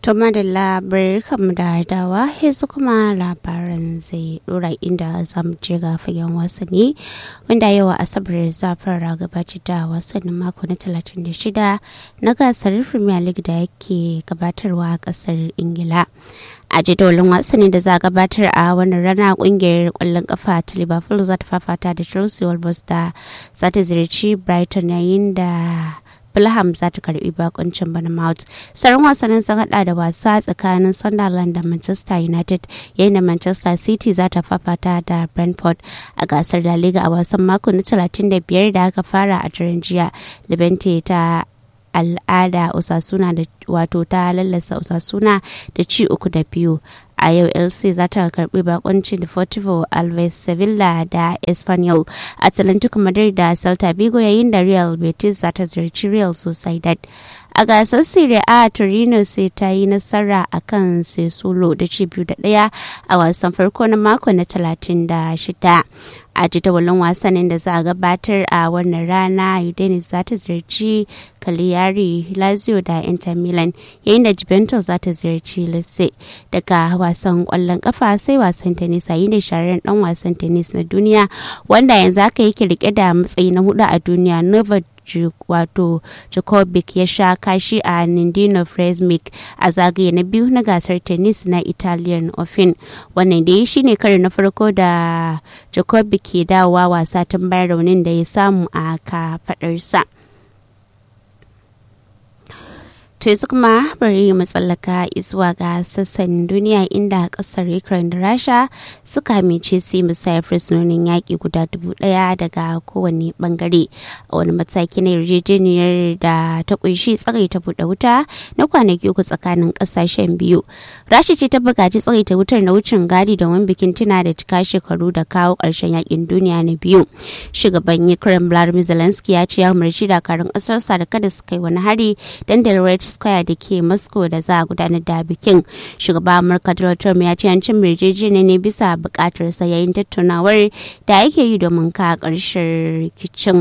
To madalla barkanmu da dawa yanzu kuma labaran zai dora inda zamu je ga fagen wasanni wanda yau asabar za fara gabatar da wasannin mako na 36 na gasar Premier League da yake gabatarwa a kasar Ingila. a jadawalin wasannin da za a gabatar a wannan rana kungiyar kwallon kafa ta liverpool za ta fafata da chelsea wolves da za ta ziyarci brighton yayin da Fulham za ta karbi bakuncin Bournemouth. Sauran wasannin sun hada da wasa tsakanin Sunderland da Manchester United yayin da Manchester City za ta fafata da Brentford a gasar da Liga a wasan mako na 35 da aka fara a daren jiya. Levante ta al'ada Osasuna da wato ta lallasa Osasuna da ci uku da biyu. a yau lc za ta karbi bakoncin deportivo alves sevilla da espanyol atlantico madrid da celta vigo yayin da real betis za ta ziyarci real sociedad a gasar serie a torino sai ta yi nasara a kan sesolo da ci biyu da daya a wasan farko na mako na 36 a jadawalin wasannin da za a gabatar a wannan rana udinese za ta ziyarci cagliari lazio da inter milan yayin da juventus za ta ziyarci lecce daga wasan kwallon kafa sai wasan tennis yayin da shahararren dan wasan tennis na duniya wanda yanzu aka yake rike da matsayi na hudu a duniya novak wato Djokovic ya sha kashi a Nindino Fresmik a zagaye na biyu na gasar tennis na Italian Open. Wannan da shi ne karo na farko da Djokovic ke dawowa wasa tun bayan raunin da ya samu a kafadarsa. To yanzu kuma bari mu tsallaka zuwa ga sassan duniya inda kasar Ukraine da Rasha suka amince su yi musayar fursunonin yaƙi guda dubu ɗaya daga kowane bangare a wani mataki na yarjejeniyar da ta kunshi tsagai ta buɗe wuta na kwanaki uku tsakanin ƙasashen biyu. Rasha ce ta buƙaci tsagai ta wutar na wucin gadi domin bikin tuna da cika shekaru da kawo ƙarshen yaƙin duniya na biyu. Shugaban Ukraine Vladimir Zelensky ya ce ya umarci dakarun ƙasarsa da kada su kai wani hari dandalin Square da ke Moscow da za a gudanar da bikin. Shugaba Amurka Donald Trump ya ce an cin yarjejeniya ne bisa bukatar sa yayin tattaunawar da ake yi domin ka ƙarshen rikicin.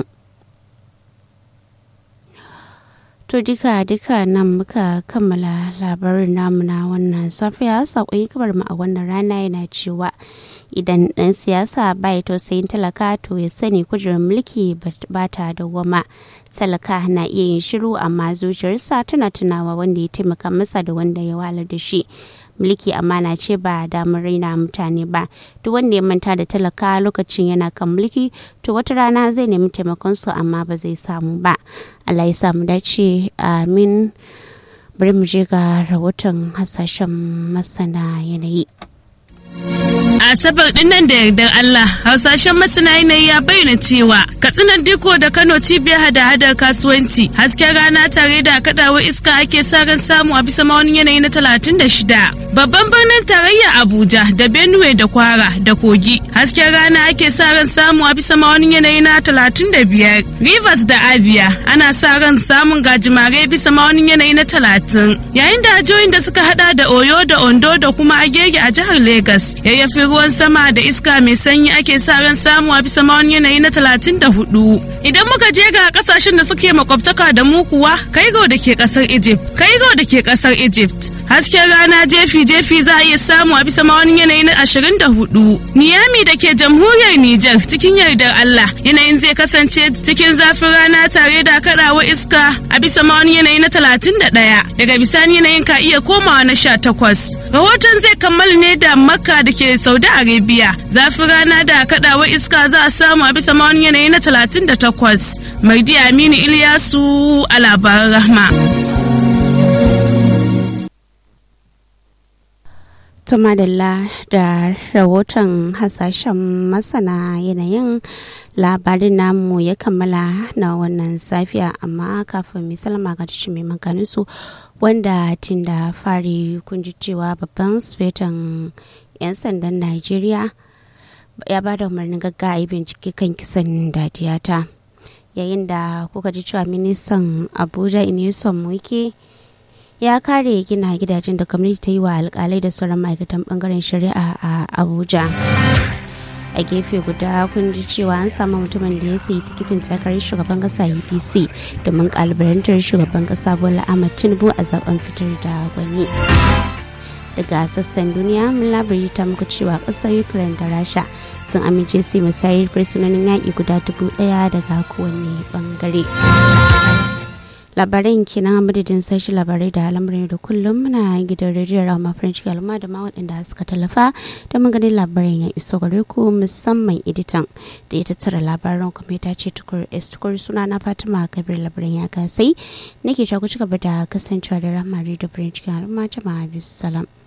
To duka duka nan muka kammala labarin namu na wannan safiya saƙon kamar mu a wannan rana yana cewa idan ɗan siyasa bai tausayin talaka to ya sani kujerar mulki ba ta dawwama talaka na iya yin shiru amma zuciyarsa tana tunawa wanda ya taimaka masa da wanda ya walar da shi mulki amana ce ba damar raina mutane ba duk wanda ya manta da talaka lokacin yana kan mulki to wata rana zai nemi taimakon su amma ba zai samu ba allah ya samu dace amin bari mu je ga rahoton hasashen masana yanayi Asabar din nan da yardar Allah, harsashen masana yanayi ya bayyana cewa katsinan diko da Kano cibiyar hada-hadar kasuwanci hasken rana tare da kadawar iska ake sa ran samu a bisa maunin yanayi na talatin da shida. Babban birnin tarayya Abuja da Benue da Kwara da Kogi hasken rana ake sa ran samu a bisa maunin yanayi na talatin da biyar. Rivers da Abia ana sa ran samun gajimare bisa maunin yanayi na talatin. Yayin da jihohin da suka hada da Oyo da Ondo da kuma Agege a jihar Legas yayyafi ruwan sama da iska mai sanyi ake sa ran samu a bisa mawani yanayi na talatin da hudu. Idan muka je ga kasashen da suke makwabtaka da mu kuwa Kaigo da ke kasar Egypt, Kaigo da ke kasar Egypt. Hasken rana jefi-jefi za a iya samu a bisa mawani yanayi na ashirin da hudu. Niyami da ke jamhuriyar Nijar cikin yardar Allah yanayin zai kasance cikin zafin rana tare da kaɗawa iska a bisa mawani yanayi na talatin da ɗaya. Daga bisani yanayin ka iya komawa na sha takwas. Rahoton zai kammala ne da Makka da ke Saudi Arabia. Zafin rana da kaɗawa iska za a samu a bisa mawani yanayi na talatin da takwas. Maidi Aminu Ilyasu a labaran rahma. tumadalla da rahoton hasashen masana yanayin labarin namu ya kammala na wannan safiya amma kafin misalama ga tashi mai maganinsu wanda tun da fari kun ji cewa babban sufetan 'yan sandan najeriya ya ba da umarnin gaggawa yi bincike kan kisan dadiyata yayin da kuka ji cewa ministan abuja inisom wike ya kare gina gidajen da gwamnati ta yi wa alkalai da sauran ma'aikatan bangaren shari'a a abuja a gefe guda kun ji cewa an samu mutumin da ya sayi tikitin takarar shugaban kasa apc domin kalubalantar shugaban kasa bola ahmad tinubu a zaben fitar da gwani daga sassan duniya mun labari ta muku cewa kasar ukraine da rasha sun amince su musayar fursunonin yaƙi guda dubu ɗaya daga kowane bangare labaran kenan madadin sashi labarai da lamarin da kullum muna gidan rediyon rama french galma da ma waɗanda suka tallafa da maganin labarin ya iso gare ku musamman editan da ya tattara labaran kuma ya ce tukur tukur suna na fatima kabir labarin ya kasai nake ta ku ci gaba da kasancewa da rama da french galma jama'a bisalam.